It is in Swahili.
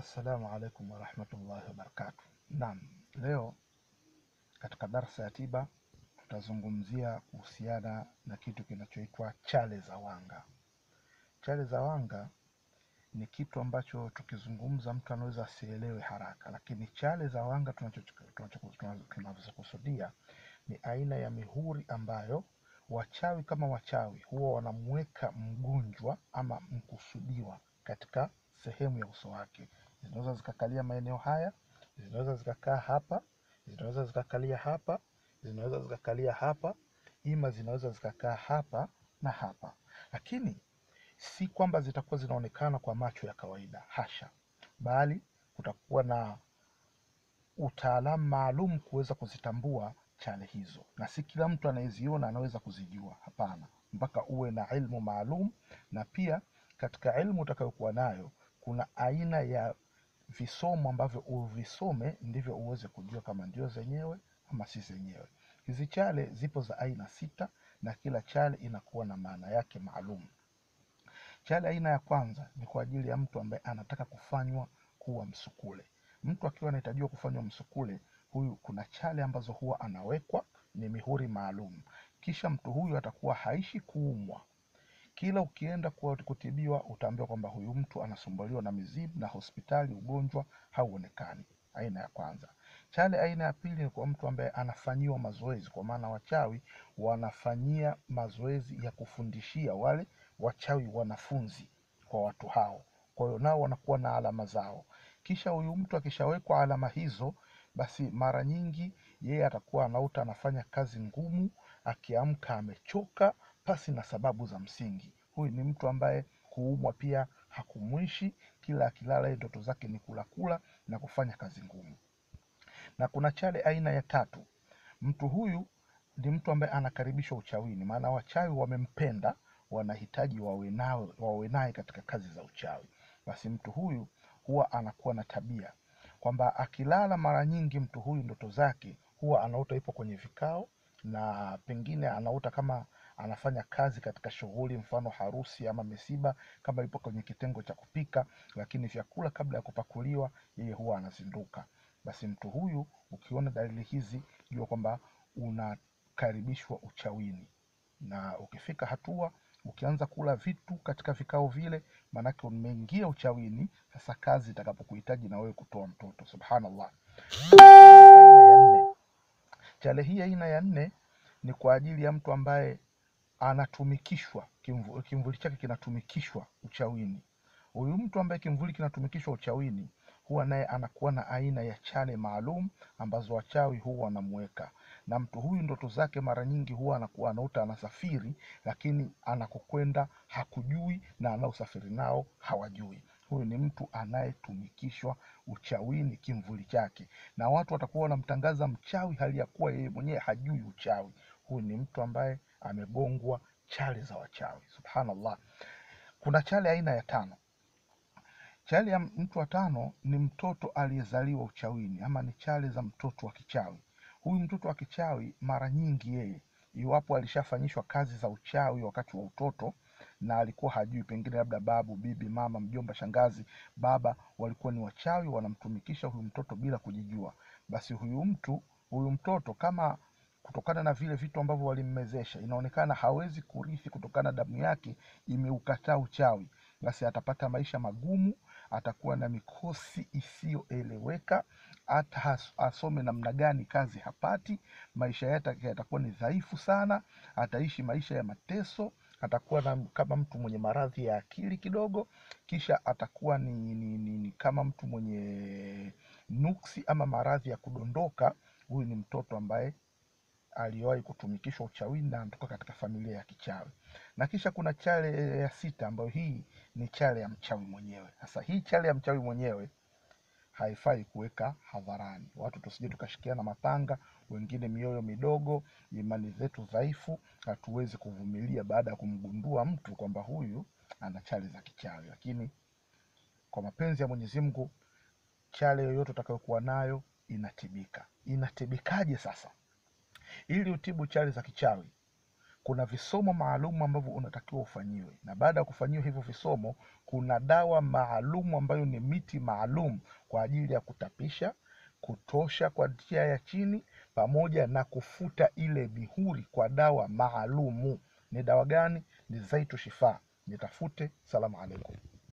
Assalamu alaikum warahmatullahi wabarakatuh. Naam, leo katika darsa ya tiba tutazungumzia kuhusiana na kitu kinachoitwa chale za wanga. Chale za wanga ni kitu ambacho tukizungumza mtu anaweza asielewe haraka, lakini chale za wanga tunazokusudia ni aina ya mihuri ambayo wachawi kama wachawi huwa wanamweka mgonjwa ama mkusudiwa katika sehemu ya uso wake. Zinaweza zikakalia maeneo haya, zinaweza zikakaa hapa, zinaweza zikakalia hapa, zinaweza zikakalia hapa, ima zinaweza zikakaa hapa na hapa, lakini si kwamba zitakuwa zinaonekana kwa macho ya kawaida, hasha, bali kutakuwa na utaalamu maalum kuweza kuzitambua chale hizo, na si kila mtu anayeziona anaweza kuzijua. Hapana, mpaka uwe na ilmu maalum, na pia katika ilmu utakayokuwa nayo kuna aina ya visomo ambavyo uvisome ndivyo uweze kujua kama ndio zenyewe ama si zenyewe. Hizi chale zipo za aina sita na kila chale inakuwa na maana yake maalum. Chale aina ya kwanza ni kwa ajili ya mtu ambaye anataka kufanywa kuwa msukule. Mtu akiwa anahitajiwa kufanywa msukule, huyu kuna chale ambazo huwa anawekwa, ni mihuri maalum. Kisha mtu huyu atakuwa haishi kuumwa. Kila ukienda kwa kutibiwa, utaambiwa kwamba huyu mtu anasumbuliwa na mizimu na hospitali ugonjwa hauonekani. Aina ya kwanza. Chale aina ya pili ni kwa mtu ambaye anafanyiwa mazoezi, kwa maana wachawi wanafanyia mazoezi ya kufundishia wale wachawi wanafunzi kwa watu hao, kwa hiyo nao wanakuwa na alama zao. Kisha huyu mtu akishawekwa alama hizo, basi mara nyingi yeye atakuwa anaota anafanya kazi ngumu, akiamka amechoka pasi na sababu za msingi. Huyu ni mtu ambaye kuumwa pia hakumwishi, kila akilala yeye ndoto zake ni kula kula na kufanya kazi ngumu. Na kuna chale aina ya tatu. Mtu huyu ni mtu ambaye anakaribishwa uchawini, maana wachawi wamempenda, wanahitaji wawe nawe wawe naye katika kazi za uchawi. Basi mtu huyu huwa anakuwa na tabia kwamba akilala, mara nyingi mtu huyu ndoto zake huwa anaota ipo kwenye vikao, na pengine anaota kama anafanya kazi katika shughuli, mfano harusi ama misiba, kama ipo kwenye kitengo cha kupika, lakini vyakula kabla ya kupakuliwa, yeye huwa anazinduka. Basi mtu huyu ukiona dalili hizi, jua kwamba unakaribishwa uchawini, na ukifika hatua ukianza kula vitu katika vikao vile, maanake umeingia uchawini. Sasa kazi itakapokuhitaji na wewe kutoa mtoto, subhanallah. Aina ya nne, chale hii aina ya nne ni kwa ajili ya mtu ambaye anatumikishwa kimvu, kimvuli chake kinatumikishwa uchawini. Huyu mtu ambaye kimvuli kinatumikishwa uchawini huwa naye anakuwa na aina ya chale maalum ambazo wachawi huwa wanamweka, na mtu huyu ndoto zake mara nyingi huwa anakuwa anaota anasafiri, lakini anakokwenda hakujui na anaosafiri nao hawajui. Huyu ni mtu anayetumikishwa uchawini kimvuli chake, na watu watakuwa wanamtangaza mchawi hali ya kuwa yeye mwenyewe hajui uchawi. Huyu ni mtu ambaye amegongwa chale za wachawi, subhanallah. Kuna chale aina ya tano. Chale ya mtu wa tano ni mtoto aliyezaliwa uchawini, ama ni chale za mtoto wa kichawi. Huyu mtoto wa kichawi mara nyingi yeye, iwapo alishafanyishwa kazi za uchawi wakati wa utoto na alikuwa hajui, pengine labda babu, bibi, mama, mjomba, shangazi, baba walikuwa ni wachawi, wanamtumikisha huyu mtoto bila kujijua, basi huyu mtu huyu mtoto kama kutokana na vile vitu ambavyo walimmezesha inaonekana hawezi kurithi kutokana na damu yake imeukataa uchawi, basi atapata maisha magumu, atakuwa na mikosi isiyoeleweka, hata asome namna gani kazi hapati, maisha yake yatakuwa ni dhaifu sana, ataishi maisha ya mateso, atakuwa na, kama mtu mwenye maradhi ya akili kidogo, kisha atakuwa ni, ni, ni, ni kama mtu mwenye nuksi ama maradhi ya kudondoka. Huyu ni mtoto ambaye aliwahi kutumikishwa uchawini na anatoka katika familia ya kichawi. Na kisha kuna chale ya sita ambayo hii ni chale ya mchawi mwenyewe. Sasa hii chale ya mchawi mwenyewe haifai kuweka hadharani, watu tusije tukashikiana mapanga, wengine mioyo midogo, imani zetu dhaifu, hatuwezi kuvumilia baada ya kumgundua mtu kwamba huyu ana chale za kichawi. Lakini kwa mapenzi ya Mwenyezi Mungu, chale yoyote utakayokuwa nayo inatibika. Inatibikaje sasa? Ili utibu chale za kichawi, kuna visomo maalum ambavyo unatakiwa ufanyiwe, na baada ya kufanyiwa hivyo visomo, kuna dawa maalum ambayo ni miti maalum kwa ajili ya kutapisha, kutosha kwa njia ya chini, pamoja na kufuta ile mihuri kwa dawa maalumu. Ni dawa gani? Ni Zaitu Shifaa. Nitafute. Salamu alaikum.